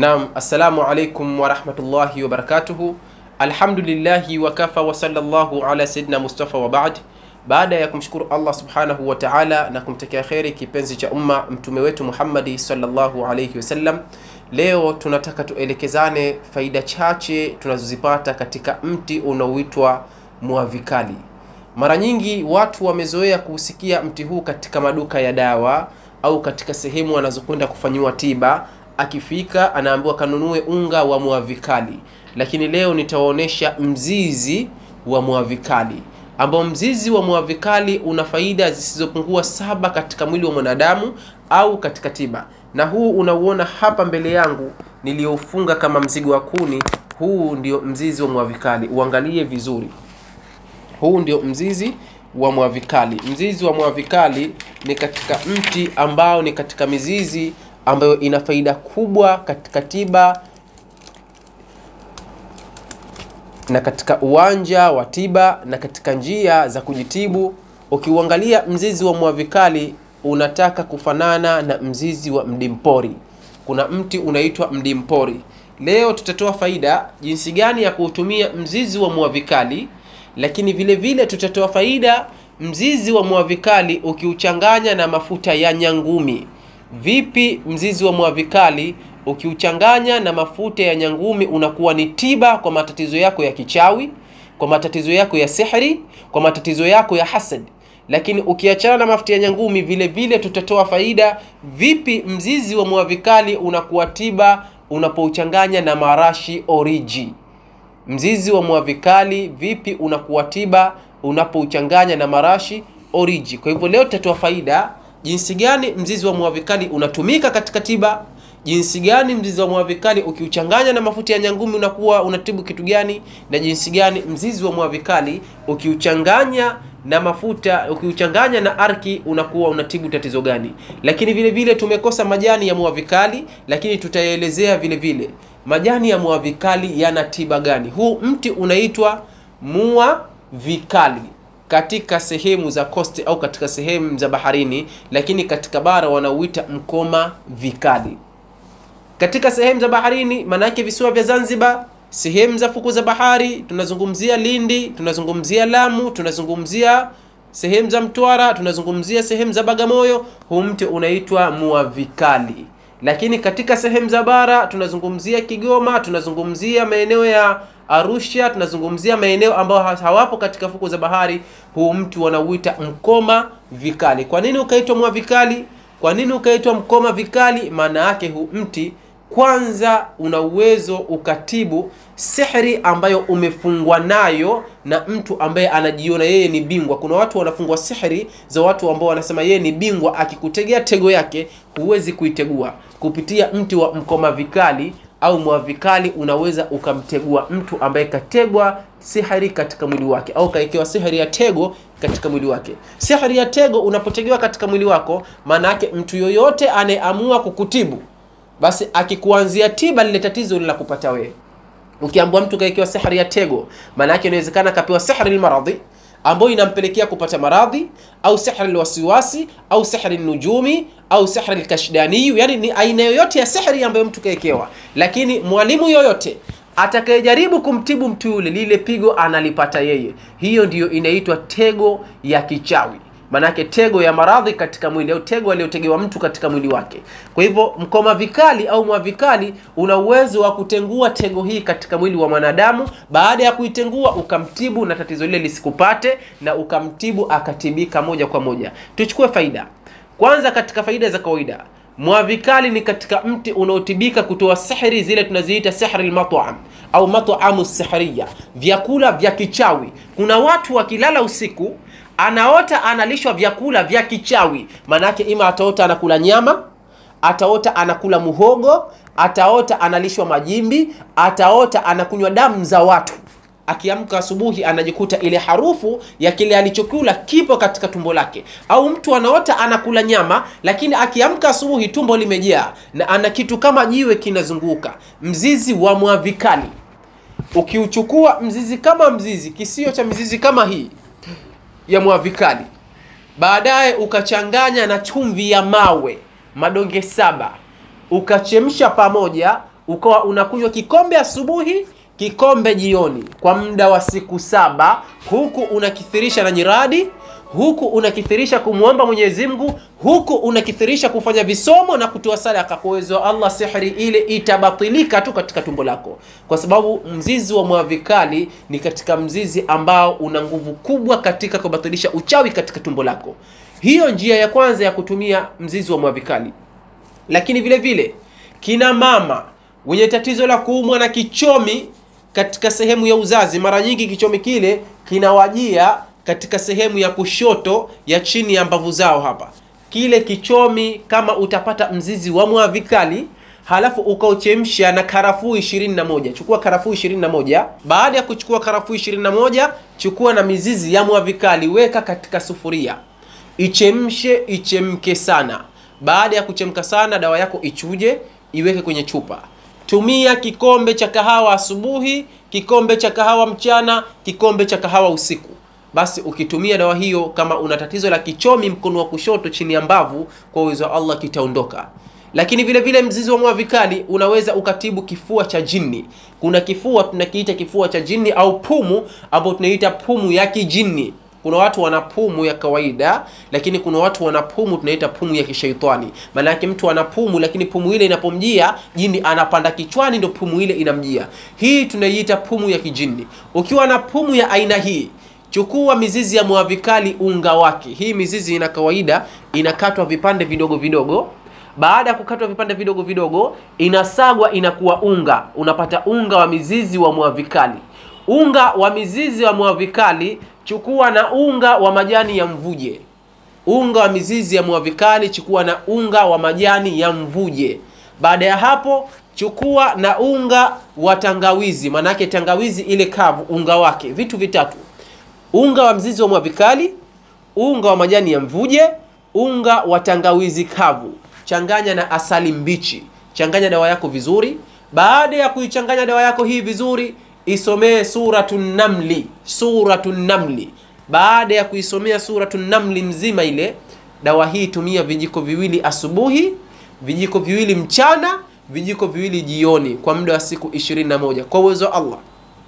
Naam, assalamu alaikum warahmatullahi wabarakatuhu. Alhamdulillahi wakafa wa sallallahu ala sayyidina Mustafa wa baad. Baada ya kumshukuru Allah subhanahu wa ta'ala na kumtakia kheri kipenzi cha umma mtume wetu Muhammadi sallallahu alayhi wasallam, leo tunataka tuelekezane faida chache tunazozipata katika mti unaoitwa mwavikali. Mara nyingi watu wamezoea kuusikia mti huu katika maduka ya dawa au katika sehemu wanazokwenda kufanyiwa tiba akifika anaambiwa kanunue unga wa mwavikali, lakini leo nitawaonyesha mzizi wa mwavikali, ambao mzizi wa mwavikali una faida zisizopungua saba katika mwili wa mwanadamu au katika tiba. Na huu unauona hapa mbele yangu niliofunga kama mzigo wa kuni, huu ndio mzizi wa mwavikali. Uangalie vizuri, huu ndio mzizi wa mwavikali. Mzizi wa mwavikali ni katika mti ambao ni katika mizizi ambayo ina faida kubwa katika tiba na katika uwanja wa tiba na katika njia za kujitibu. Ukiuangalia mzizi wa mwavikali unataka kufanana na mzizi wa mdimpori. Kuna mti unaitwa mdimpori. Leo tutatoa faida jinsi gani ya kuutumia mzizi wa mwavikali, lakini vile vile tutatoa faida mzizi wa mwavikali ukiuchanganya na mafuta ya nyangumi. Vipi mzizi wa mwavikali ukiuchanganya na mafuta ya nyangumi unakuwa ni tiba kwa matatizo yako ya kichawi, kwa matatizo yako ya sihri, kwa matatizo yako ya hasad. Lakini ukiachana na mafuta ya nyangumi, vile vile tutatoa faida vipi mzizi wa mwavikali unakuwa tiba unapouchanganya na marashi oriji. Mzizi wa mwavikali vipi unakuwa tiba unapouchanganya na marashi oriji. Kwa hivyo leo tutatoa faida jinsi gani mzizi wa mwavikali unatumika katika tiba, jinsi gani mzizi wa mwavikali ukiuchanganya na mafuta ya nyangumi unakuwa unatibu kitu gani, na jinsi gani mzizi wa mwavikali ukiuchanganya na mafuta ukiuchanganya na arki unakuwa unatibu tatizo gani. Lakini vile vile tumekosa majani ya mwavikali, lakini tutaelezea vile vile majani ya mwavikali yana tiba gani. Huu mti unaitwa mwavikali katika sehemu za kosti au katika sehemu za baharini, lakini katika bara wanauita mkoma vikali. Katika sehemu za baharini, maana yake visiwa vya Zanzibar, sehemu za fuku za bahari, tunazungumzia Lindi, tunazungumzia Lamu, tunazungumzia sehemu za Mtwara, tunazungumzia sehemu za Bagamoyo, huu mti unaitwa muavikali. Lakini katika sehemu za bara tunazungumzia Kigoma, tunazungumzia maeneo ya Arusha, tunazungumzia maeneo ambayo hawapo katika fuko za bahari, huu mti wanauita mkoma vikali. Kwa nini ukaitwa mwavikali? Kwa nini ukaitwa mkoma vikali? Maana yake huu mti kwanza una uwezo ukatibu sihri ambayo umefungwa nayo na mtu ambaye anajiona yeye ni bingwa. Kuna watu wanafungwa sihri za watu ambao wanasema yeye ni bingwa, akikutegea tego yake huwezi kuitegua. Kupitia mti wa mkoma vikali au mwavikali unaweza ukamtegua mtu ambaye kategwa sihiri katika mwili wake au kaekewa sihiri ya tego katika mwili wake. Sihiri ya tego unapotegewa katika mwili wako, maana yake mtu yoyote anayeamua kukutibu, basi akikuanzia tiba lile tatizo linakupata wewe. Ukiambiwa mtu kaekewa sihiri ya tego, maana yake inawezekana akapewa sihiri almaradhi ambayo inampelekea kupata maradhi au sihri alwasiwasi au sihri nujumi au sihri alkashdani, yani ni aina yoyote ya sihri ambayo mtu kaekewa. Lakini mwalimu yoyote atakayejaribu kumtibu mtu yule, lile pigo analipata yeye. Hiyo ndiyo inaitwa tego ya kichawi, manake tego ya maradhi katika mwili au tego aliyotegewa mtu katika mwili wake. Kwa hivyo mkoma vikali au mwavikali una uwezo wa kutengua tego hii katika mwili wa mwanadamu. Baada ya kuitengua, ukamtibu na tatizo lile lisikupate, na ukamtibu akatibika moja kwa moja. Tuchukue faida kwanza. Katika faida za kawaida, mwavikali ni katika mti unaotibika kutoa sihri zile tunaziita sihri almat'am au mat'amu sihriya, vyakula vya kichawi. Kuna watu wakilala usiku anaota analishwa vyakula vya kichawi. Maanake ima ataota anakula nyama, ataota anakula muhogo, ataota analishwa majimbi, ataota anakunywa damu za watu. Akiamka asubuhi anajikuta ile harufu ya kile alichokula kipo katika tumbo lake. Au mtu anaota anakula nyama, lakini akiamka asubuhi tumbo limejaa na ana kitu kama jiwe kinazunguka. Mzizi wa mwavikali, ukiuchukua mzizi kama mzizi, kisio cha mizizi kama hii ya mwavikali, baadaye ukachanganya na chumvi ya mawe madonge saba, ukachemsha pamoja ukawa unakunywa kikombe asubuhi kikombe jioni kwa muda wa siku saba huku unakithirisha na nyiradi huku unakithirisha kumwomba Mwenyezi Mungu, huku unakithirisha kufanya visomo na kutoa sadaka. Kwa uwezo wa Allah, sihri ile itabatilika tu katika tumbo lako, kwa sababu mzizi wa mwavikali ni katika mzizi ambao una nguvu kubwa katika kubatilisha uchawi katika tumbo lako. Hiyo njia ya kwanza ya kutumia mzizi wa mwavikali. Lakini vile vile kina mama wenye tatizo la kuumwa na kichomi katika sehemu ya uzazi, mara nyingi kichomi kile kinawajia katika sehemu ya kushoto ya chini ya mbavu zao hapa. Kile kichomi, kama utapata mzizi wa mwavikali halafu ukauchemsha na karafuu 21, chukua karafuu 21. Baada ya kuchukua karafuu 21, chukua na mizizi ya mwavikali, weka katika sufuria, ichemshe, ichemke sana. Baada ya kuchemka sana, dawa yako ichuje, iweke kwenye chupa. Tumia kikombe cha kahawa asubuhi, kikombe cha kahawa mchana, kikombe cha kahawa usiku. Basi ukitumia dawa hiyo, kama una tatizo la kichomi mkono wa kushoto chini ya mbavu, kwa uwezo wa Allah kitaondoka. Lakini vile vile mzizi wa mwavikali unaweza ukatibu kifua cha jini. Kuna kifua tunakiita kifua cha jini au pumu, ambayo tunaita pumu ya kijini. Kuna watu wana pumu ya kawaida, lakini kuna watu wana pumu tunaita pumu ya kishaitani. Maana yake mtu ana pumu, lakini pumu ile inapomjia jini anapanda kichwani, ndio pumu ile inamjia. Hii tunaiita pumu ya kijini. Ukiwa na pumu ya aina hii Chukua mizizi ya mwavikali, unga wake. Hii mizizi ina kawaida inakatwa vipande vidogo vidogo. Baada ya kukatwa vipande vidogo vidogo, inasagwa inakuwa unga. Unapata unga wa mizizi wa mwavikali. Unga wa mizizi wa mwavikali, chukua na unga wa majani ya mvuje. Unga wa mizizi ya mwavikali, chukua na unga wa majani ya mvuje. Baada ya hapo chukua na unga wa tangawizi, maanake tangawizi ile kavu, unga wake, vitu vitatu unga wa mzizi wa mwavikali, unga wa majani ya mvuje, unga wa tangawizi kavu. Changanya na asali mbichi, changanya dawa yako vizuri. Baada ya kuichanganya dawa yako hii vizuri, isomee suratun Namli, suratun Namli. Baada ya kuisomea suratun Namli mzima ile dawa hii, tumia vijiko viwili asubuhi, vijiko viwili mchana, vijiko viwili jioni, kwa muda wa siku 21 kwa uwezo wa Allah.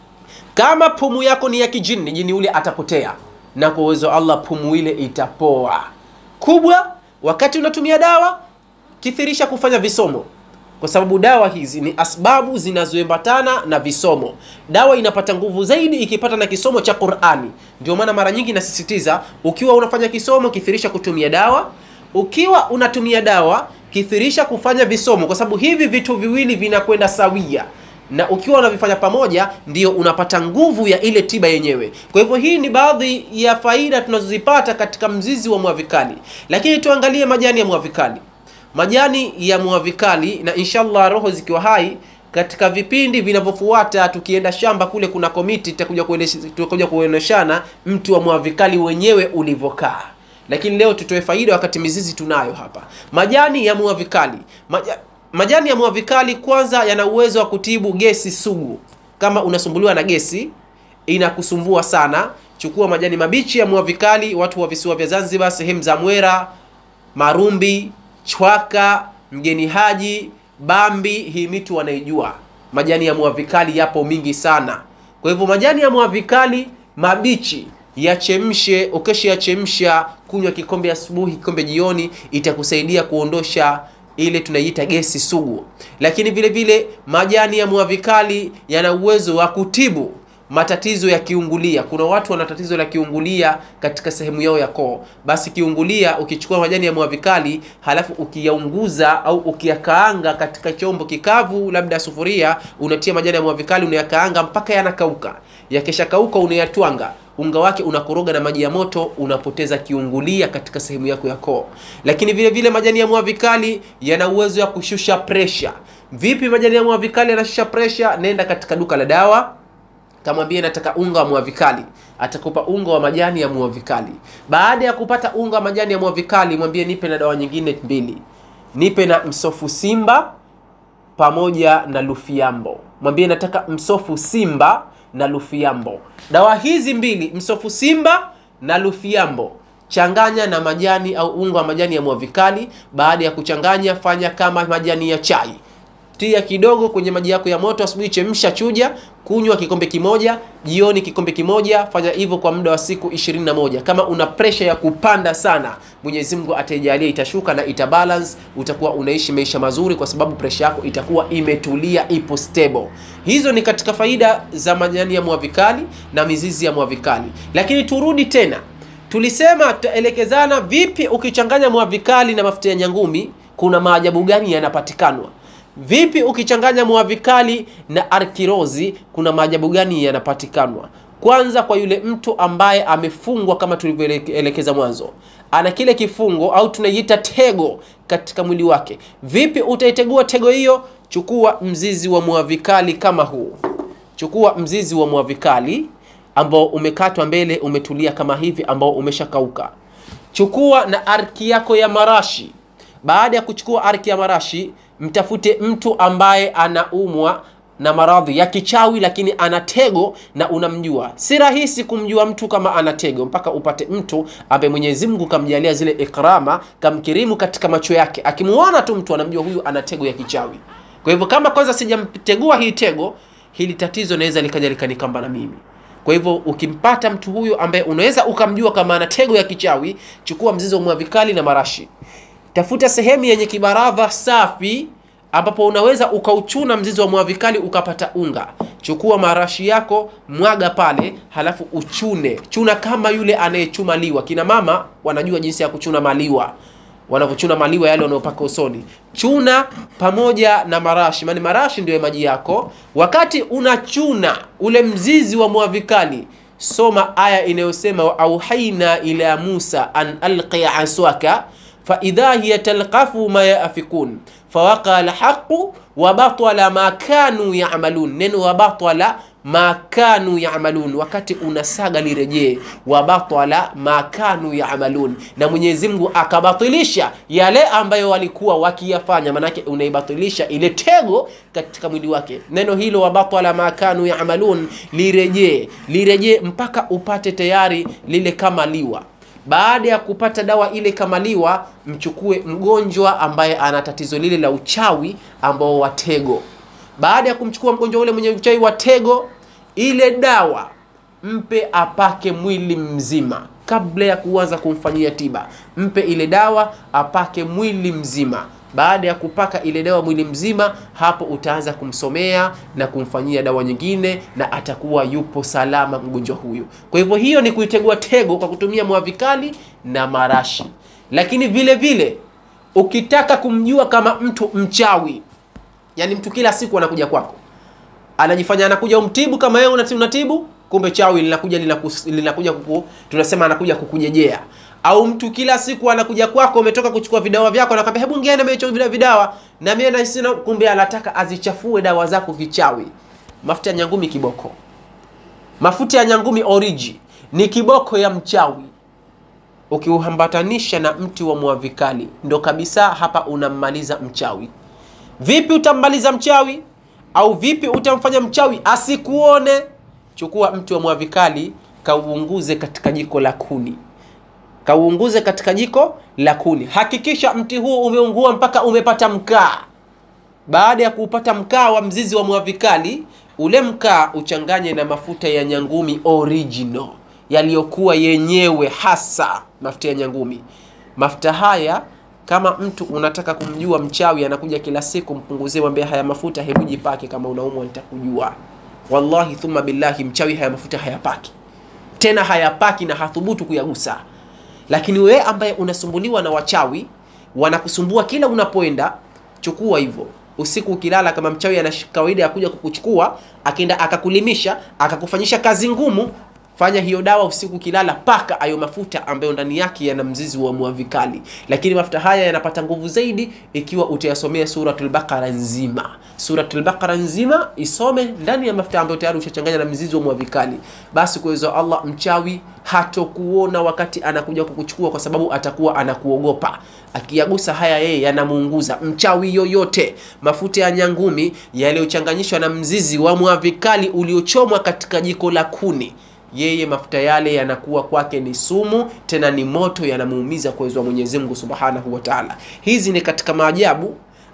Kama pumu yako ni ya kijini, jini ule atapotea, na kwa uwezo wa Allah pumu ile itapoa. Kubwa wakati unatumia dawa, kithirisha kufanya visomo, kwa sababu dawa hizi ni asbabu zinazoambatana na visomo. Dawa inapata nguvu zaidi ikipata na kisomo cha Qur'ani. Ndio maana mara nyingi nasisitiza, ukiwa unafanya kisomo, kithirisha kutumia dawa. Ukiwa unatumia dawa, kithirisha kufanya visomo, kwa sababu hivi vitu viwili vinakwenda sawia na ukiwa unavifanya pamoja ndio unapata nguvu ya ile tiba yenyewe. Kwa hivyo hii ni baadhi ya faida tunazozipata katika mzizi wa mwavikali, lakini tuangalie majani ya mwavikali. Majani ya mwavikali, na inshallah roho zikiwa hai, katika vipindi vinavyofuata, tukienda shamba kule, kuna komiti tutakuja kuonyeshana mti wa mwavikali wenyewe ulivyokaa, lakini leo tutoe faida wakati mizizi tunayo hapa. Majani ya mwavikali Maja Majani ya mwavikali kwanza, yana uwezo wa kutibu gesi sugu. Kama unasumbuliwa na gesi inakusumbua sana, chukua majani mabichi ya mwavikali. Watu wa visiwa vya Zanzibar, sehemu za Mwera, Marumbi, Chwaka, Mgeni Haji, Bambi, hii mitu wanaijua. Majani ya mwavikali yapo mingi sana. Kwa hivyo majani ya mwavikali mabichi yachemshe, ukesha yachemsha, kunywa kikombe asubuhi, kikombe jioni, itakusaidia kuondosha ile tunaiita gesi sugu. Lakini vile vile majani ya mwavikali yana uwezo wa kutibu matatizo ya kiungulia. Kuna watu wana tatizo la kiungulia katika sehemu yao ya koo. Basi kiungulia, ukichukua majani ya mwavikali halafu ukiyaunguza au ukiyakaanga katika chombo kikavu, labda sufuria, unatia majani ya mwavikali unayakaanga mpaka yanakauka. Yakishakauka unayatwanga unga wake unakoroga na maji ya moto, unapoteza kiungulia katika sehemu yako ya koo. Lakini vile vile majani ya mwavikali yana uwezo wa kushusha presha. Vipi majani ya mwavikali yanashusha presha? Nenda katika duka la dawa, kamwambie nataka unga wa mwavikali, atakupa unga wa majani ya mwavikali. Baada ya kupata unga wa majani ya mwavikali, mwambie nipe na dawa nyingine mbili, nipe na msofu simba pamoja na lufiambo. Mwambie nataka msofu simba na lufiambo. Dawa hizi mbili, msofu simba na lufiambo, changanya na majani au unga wa majani ya mwavikali. Baada ya kuchanganya, fanya kama majani ya chai, tia kidogo kwenye maji yako ya moto asubuhi, chemsha, chuja, kunywa kikombe kimoja, jioni kikombe kimoja. Fanya hivyo kwa muda wa siku 21. Kama una presha ya kupanda sana, Mwenyezi Mungu ataijalia itashuka na itabalance, utakuwa unaishi maisha mazuri, kwa sababu presha yako itakuwa imetulia, ipo stable. Hizo ni katika faida za majani ya mwavikali na mizizi ya mwavikali, lakini turudi tena Tulisema tutaelekezana vipi ukichanganya mwavikali na mafuta ya nyangumi, kuna maajabu gani yanapatikanwa? Vipi ukichanganya mwavikali na arkirozi, kuna maajabu gani yanapatikanwa? Kwanza, kwa yule mtu ambaye amefungwa kama tulivyoelekeza mwanzo, ana kile kifungo au tunaiita tego katika mwili wake. Vipi utaitegua tego hiyo? Chukua mzizi wa mwavikali kama huu, chukua mzizi wa mwavikali ambao umekatwa mbele umetulia kama hivi, ambao umeshakauka. Chukua na arki yako ya marashi. Baada ya kuchukua arki ya marashi, mtafute mtu ambaye anaumwa na maradhi ya kichawi, lakini ana tego na unamjua. Si rahisi kumjua mtu kama ana tego, mpaka upate mtu ambaye Mwenyezi Mungu kamjalia zile ikrama, kamkirimu katika macho yake, akimuona tu mtu anamjua huyu ana tego ya kichawi. Kwa hivyo kama kwanza sijamtegua hii tego, hili tatizo naweza likaja likanikamba na mimi kwa hivyo ukimpata mtu huyo ambaye unaweza ukamjua kama ana tego ya kichawi, chukua mzizi wa mwavikali na marashi. Tafuta sehemu yenye kibaradha safi, ambapo unaweza ukauchuna mzizi wa mwavikali ukapata unga. Chukua marashi yako, mwaga pale, halafu uchune. Chuna kama yule anayechuma liwa. Kina mama wanajua jinsi ya kuchuna maliwa wanavyochuna maliwa yale wanayopaka usoni. Chuna pamoja na marashi, maana marashi ndio maji yako. Wakati unachuna ule mzizi wa mwavikali, soma aya inayosema wa auhaina ila Musa an alqi aswaka fa idha hiya talqafu ma yafikun fawaqa alhaqu wa batala ma kanu ya'malun. Neno wa batala ma kanu ya'malun, wakati unasaga lirejee, wa batala ma kanu ya'malun, na Mwenyezi Mungu akabatilisha yale ambayo walikuwa wakiyafanya. Manake unaibatilisha ile tego katika mwili wake. Neno hilo wa batala ma kanu ya'malun, lirejee, lirejee mpaka upate tayari lile kama liwa baada ya kupata dawa ile kamaliwa, mchukue mgonjwa ambaye ana tatizo lile la uchawi ambao wa tego. Baada ya kumchukua mgonjwa ule mwenye uchawi wa tego, ile dawa mpe apake mwili mzima. Kabla ya kuanza kumfanyia tiba, mpe ile dawa apake mwili mzima. Baada ya kupaka ile dawa mwili mzima, hapo utaanza kumsomea na kumfanyia dawa nyingine, na atakuwa yupo salama mgonjwa huyu. Kwa hivyo, hiyo ni kuitegua tego kwa kutumia mwavikali na marashi. Lakini vile vile ukitaka kumjua kama mtu mchawi, yani mtu kila siku anakuja kwako, anajifanya anakuja umtibu kama wewe unatibu, kumbe chawi linakuja linakuja kuku, tunasema anakuja kukujejea au mtu kila siku anakuja kwako, umetoka kuchukua vidawa vyako, anakwambia hebu ngine mimi vile vidawa na mimi na sina, kumbe anataka azichafue dawa zako kichawi. Mafuta ya nyangumi kiboko, mafuta ya nyangumi oriji ni kiboko ya mchawi. Ukiuhambatanisha na mti wa mwavikali, ndo kabisa hapa unammaliza mchawi. Vipi utammaliza mchawi au vipi utamfanya mchawi asikuone? Chukua mti wa mwavikali, kauunguze katika jiko la kuni kauunguze katika jiko la kuni. Hakikisha mti huo umeungua mpaka umepata mkaa. Baada ya kuupata mkaa wa mzizi wa mwavikali, ule mkaa uchanganye na mafuta ya nyangumi original yaliyokuwa yenyewe hasa mafuta ya nyangumi. Mafuta haya kama mtu unataka kumjua mchawi anakuja kila siku, mpunguzie, mwambie haya mafuta, hebu jipake, kama unaumwa nitakujua. Wallahi thumma billahi, mchawi haya mafuta hayapaki tena, hayapaki na hathubutu kuyagusa lakini wewe ambaye unasumbuliwa na wachawi wanakusumbua kila unapoenda, chukua hivyo. Usiku ukilala, kama mchawi ana kawaida ya kuja kukuchukua, akaenda akakulimisha, akakufanyisha kazi ngumu, fanya hiyo dawa usiku ukilala, paka ayo mafuta ambayo ndani yake yana mzizi wa mwavikali. Lakini mafuta haya yanapata nguvu zaidi ikiwa utayasomea Suratul Baqara nzima. Suratul Baqara nzima isome ndani ya mafuta ambayo tayari ushachanganya na mzizi wa mwavikali, basi kwa uwezo wa Allah mchawi hatokuona wakati anakuja kukuchukua, kwa sababu atakuwa anakuogopa. Akiyagusa haya, yeye yanamuunguza mchawi yoyote. Mafuta ya nyangumi yaliyochanganyishwa na mzizi wa mwavikali uliochomwa katika jiko la kuni yeye mafuta yale yanakuwa kwake ni sumu, tena ni moto, yanamuumiza kwa uwezo wa Mwenyezi Mungu Subhanahu wa Ta'ala. Hizi ni katika maajabu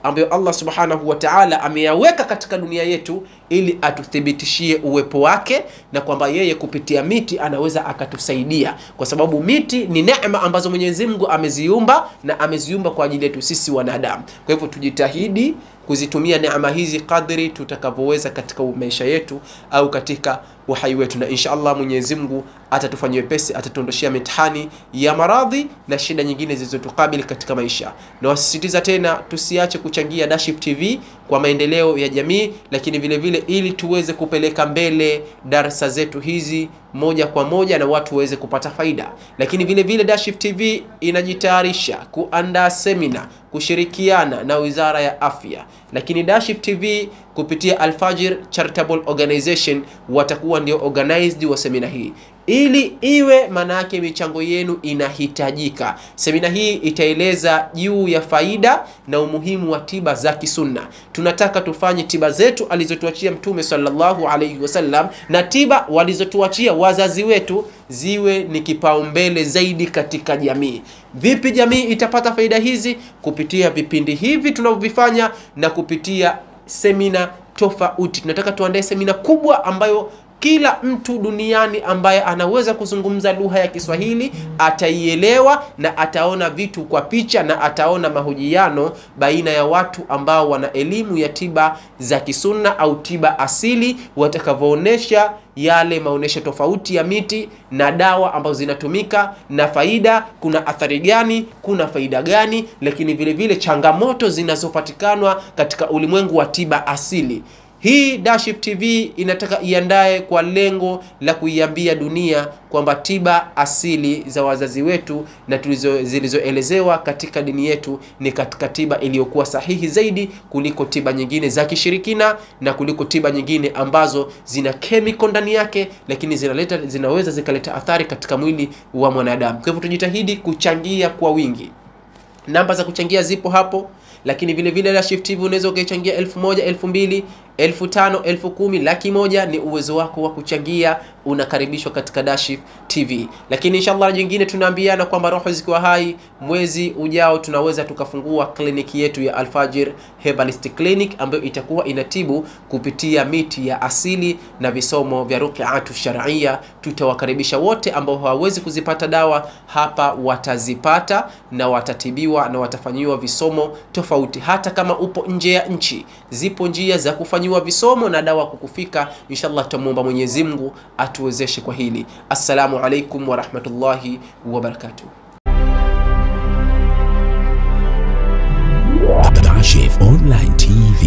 ambayo Allah subhanahu wa ta'ala ameyaweka katika dunia yetu ili atuthibitishie uwepo wake na kwamba yeye kupitia miti anaweza akatusaidia, kwa sababu miti ni neema ambazo Mwenyezi Mungu ameziumba na ameziumba kwa ajili yetu sisi wanadamu. Kwa hivyo tujitahidi kuzitumia neema hizi kadri tutakavyoweza katika maisha yetu au katika uhai wetu, na insha Allah Mwenyezi Mungu atatufanyia wepesi, atatuondoshia mitihani ya maradhi na shida nyingine zilizotukabili katika maisha. Na wasisitiza tena, tusiache kuchangia Dashif TV kwa maendeleo ya jamii, lakini vile vile ili tuweze kupeleka mbele darasa zetu hizi moja kwa moja na watu waweze kupata faida. Lakini vile vile Dashif TV inajitayarisha kuandaa semina kushirikiana na Wizara ya Afya, lakini Dashif TV kupitia Alfajir Charitable Organization watakuwa ndio organized wa semina hii ili iwe maana yake michango yenu inahitajika. Semina hii itaeleza juu ya faida na umuhimu wa tiba za kisunna. Tunataka tufanye tiba zetu alizotuachia Mtume sallallahu alaihi wasallam na tiba walizotuachia wazazi wetu ziwe ni kipaumbele zaidi katika jamii. Vipi jamii itapata faida hizi? Kupitia vipindi hivi tunavyovifanya na kupitia semina tofauti. Tunataka tuandae semina kubwa ambayo kila mtu duniani ambaye anaweza kuzungumza lugha ya Kiswahili ataielewa na ataona vitu kwa picha na ataona mahojiano baina ya watu ambao wana elimu ya tiba za kisunna au tiba asili, watakavyoonyesha yale maonyesho tofauti ya miti na dawa ambazo zinatumika na faida, kuna athari gani, kuna faida gani, lakini vile vile changamoto zinazopatikanwa katika ulimwengu wa tiba asili. Hii Dashif TV inataka iandae kwa lengo la kuiambia dunia kwamba tiba asili za wazazi wetu na tulizo zilizoelezewa katika dini yetu ni katika tiba iliyokuwa sahihi zaidi kuliko tiba nyingine za kishirikina na kuliko tiba nyingine ambazo zina chemical ndani yake, lakini zinaleta zinaweza zikaleta athari katika mwili wa mwanadamu. Kwa hivyo tujitahidi kuchangia kwa wingi. Namba za kuchangia zipo hapo lakini vile vile Dashif TV unaweza ukaichangia elfu moja elfu mbili elfu tano elfu kumi laki moja ni uwezo wako wa kuchangia, unakaribishwa katika Dashif TV. Lakini inshallah jingine tunaambiana kwamba roho zikiwa hai, mwezi ujao tunaweza tukafungua kliniki yetu ya Alfajir Herbalist Clinic ambayo itakuwa inatibu kupitia miti ya asili na visomo vya ruqyatu shar'ia. Tutawakaribisha wote ambao hawawezi kuzipata dawa hapa, watazipata na watatibiwa na watafanyiwa visomo tofauti. Hata kama upo nje ya nchi, zipo njia za kufanyiwa visomo na dawa kukufika. Inshallah tutamuomba Mwenyezi Mungu atuwezeshe kwa hili. Assalamu alaikum wa rahmatullahi wa barakatuh. Dashif Online TV.